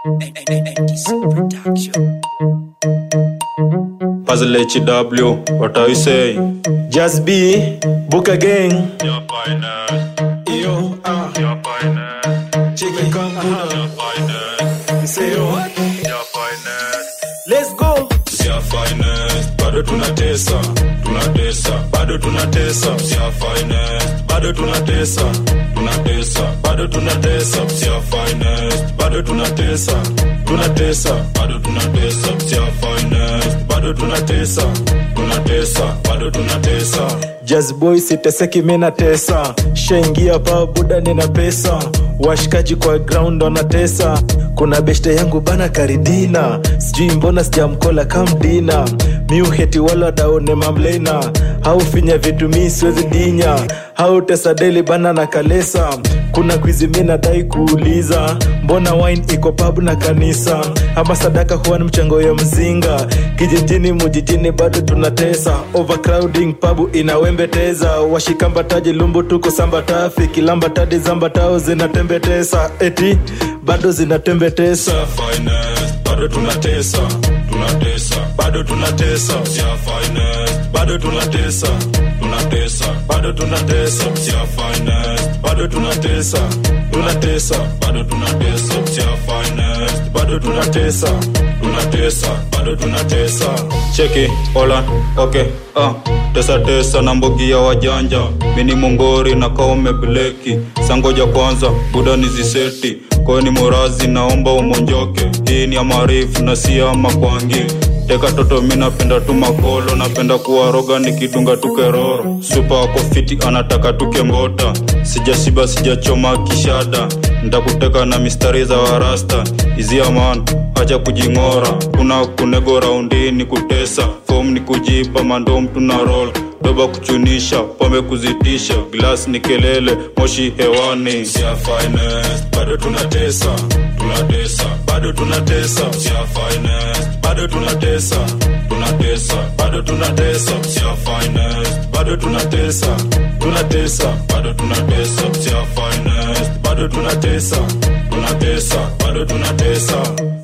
Puzzle HW, what are you saying? Just be book again. Your finest, Yo, ah, your finest, check it, come your on. finest, Say what? your finest. Let's go. Sia finest, bado tunatesa, tunatesa, bado tunatesa. Sia finest, bado tunatesa, tunatesa, bado tunatesa. Sia finest, bado tunatesa, tunatesa, bado tunatesa. Sia finest, bado tunatesa, tunatesa, bado tunatesa. Just boy siteseki mina tesa shaingia pa buda nina pesa washikaji kwa ground wanatesa kuna beshte yangu bana karidina sijui mbona sijamkola kamdina miuheti wala daone mamlena haufinya vitu mi siwezi dinya hautesa deli bana na kalesa kuna kwizi mi nadai kuuliza mbona wine iko pabu na kanisa ama sadaka huwa ni mchango ya mzinga kijijini mujijini bado tunatesa overcrowding pabu inawembeteza washikambataji lumbu tuko sambatafi kilambatadi zambatao zinatembetesa eti bado zinatembetesa Sia finest, bado tunatesa, tunatesa, bado tunatesa. Sia finest, bado tunatesa, tunatesa, bado tunatesa. Sia finest, bado tunatesa, tunatesa, bado tunatesa. Sia finest, bado tunatesa, tunatesa, bado tunatesa. Cheki, hola, okay, ah, tesa tesa na mbogi ya wajanja, mini mongori na kaume bleki, sangoja kwanza, buda niziseti kweni morazi naomba umonjoke hii ni ya maarifu na si ya makwangi teka toto mi napenda tu makolo napenda kuwaroga nikidunga tu keroro supa wako fiti anataka tuke mbota sijashiba sijachoma kishada ntakuteka na mistari za warasta izia man acha kujing'ora kuna kunego raundi ni kutesa fom ni kujipa mandom tuna roll doba kuchunisha pombe kuzitisha glas ni kelele moshi hewani Sia finest, bado tunatesa tunatesa bado tunatesa Sia finest, bado tunatesa tunatesa bado tunatesa Sia finest, bado tunatesa tunatesa bado tunatesa Sia finest, bado tunatesa tunatesa bado tunatesa